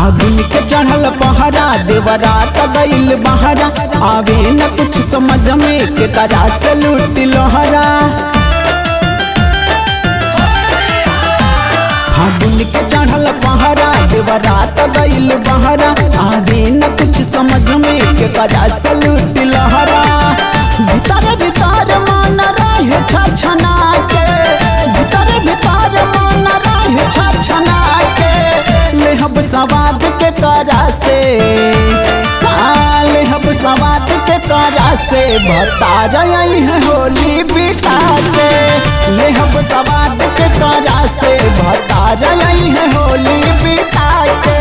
फागुन के चढ़ल पहरा देवरा त गईल बहरा आवे न कुछ समझ में के तरह से लूट लहरा फागुन के चढ़ल पहरा देवरा त गईल बहरा आवे न कुछ समझ में के तरह से लूट लहरा भीतर भीतर मन रहे छछना के भीतर भीतर मन रहे छछना के लेहब सवाद के करा से हाँ, लेहब सवाद के करा से बता रही है होली बिता के लेहब सवाद के करा से बता रही है होली बिता के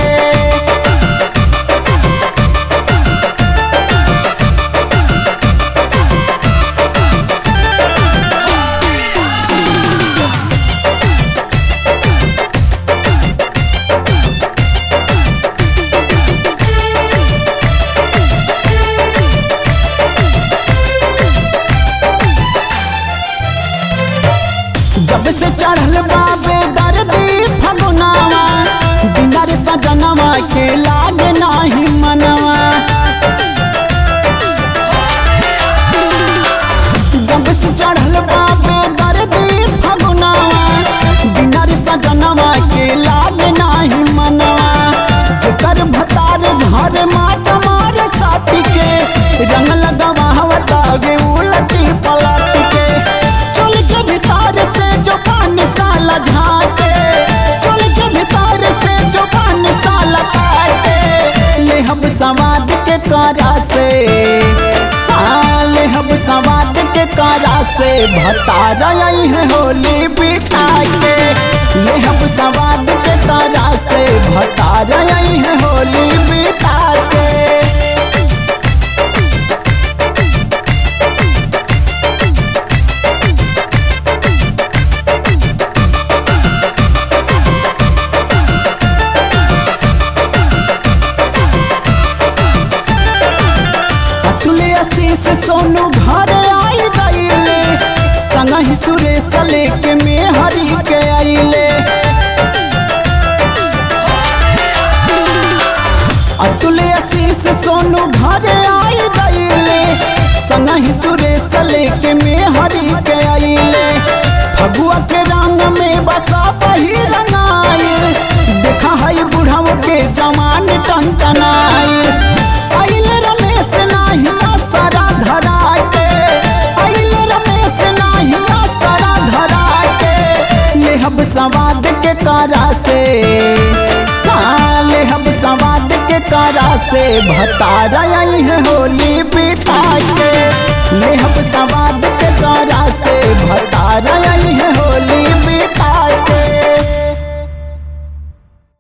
जब से चढ़ल बाबे दर्दी फगुनावा बिना रे सजनवा के लागे नाही मनवा जब से चढ़ल बाबे दर्दी फगुनावा बिना रे सजनवा के लागे नाही मनवा जेकर भतार घर माच मारे साथी के रंग लगावा वे उलटी पलट के चल के भीतर से जो पान साला झाके चल के भीतर से जो पान साला काटे ले हम समाद के करा से हाँ, ले हम समाद के करा से भता रही है होली बिता के ले हम समाद के करा से भता रही है होली बिता के अतुले आशीष सोनू घर आई गईले संग ही सुरेश लेके में हरी के आईले अतुले आशीष सोनू घर आई गईले संग ही सुरेश लेके में हरी के आईले फगुआ के रंग में बसा वही रंगाई देखा है बुढ़ाओ के जवान टनटनाई आइले रमेश नाही आसरा धरा के आइले रमेश नाही आसरा धरा के लेहब सवाद के करा से हाँ, लेहब सवाद के करा से भता रही है होली बिता के लेहब सवाद के करा से भता रही